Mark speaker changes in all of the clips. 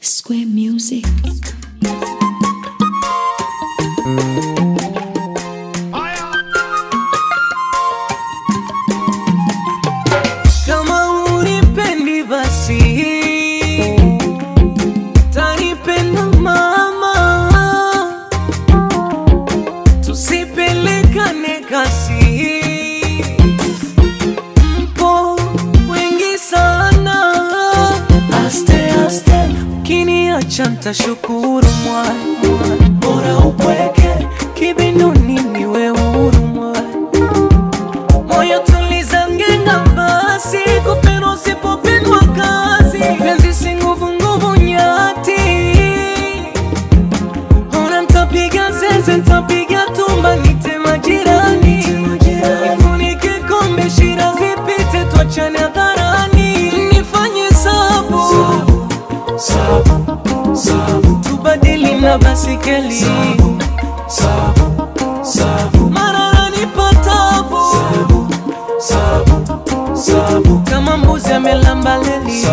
Speaker 1: Square Music.
Speaker 2: Kama unipendi basi tanipenda mama, tusipelekane kasi, mpo wengi sana, aste aste, ukiniacha ntashukuru mwana, bora upweke kibinduni niwe huru mwana moyo tuliza ngenga basi kupendwa usipopendwa kazi penzi si nguvu nguvu nyati ona ntapiga zeze ntapiga tumba nite majirani nifunike kombe shira zipite twachane hadharani nifanye sabu tubadili na basikeli mara nanipa tabu kama mbuzi amelamba leli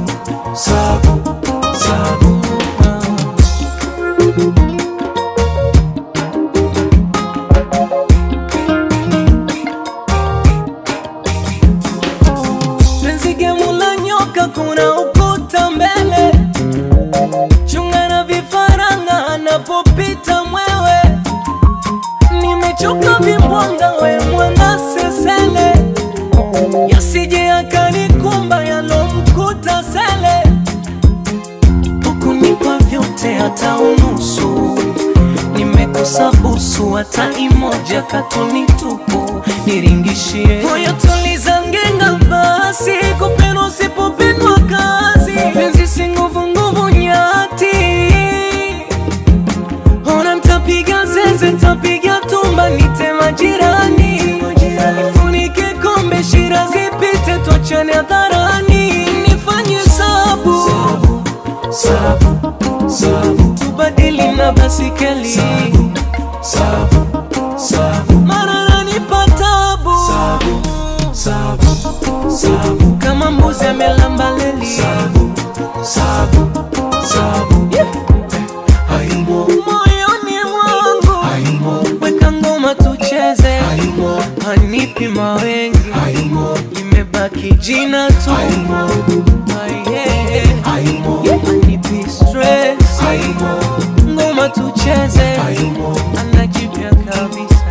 Speaker 2: penzi gemu la nyoka kuna ukuta mbele chunga na vifaranga anapopita mwewe nimechoka vimbwanga we mwana sesele yasije akanikumba yalomkuta sele hukunipa vyote hata unusu nimekosa busu hata imoja katuni tupu niringishie moyo tuliza ngenga basi kupendwa usipopendwa kazi penzi si nguvu nguvu nyati ona ntapiga zeze ntapiga tumba nite majirani nifunike kombe shira zipite twachane hadharani nifanye sabu tubadili na basikeli mara nanipa tabu kama mbuzi amelamba leli moyoni mwangu weka ngoma tucheze hanipi mawengi imebaki jina tu Ah, yeah. hanipi stress ngoma tucheze anajipya kabisa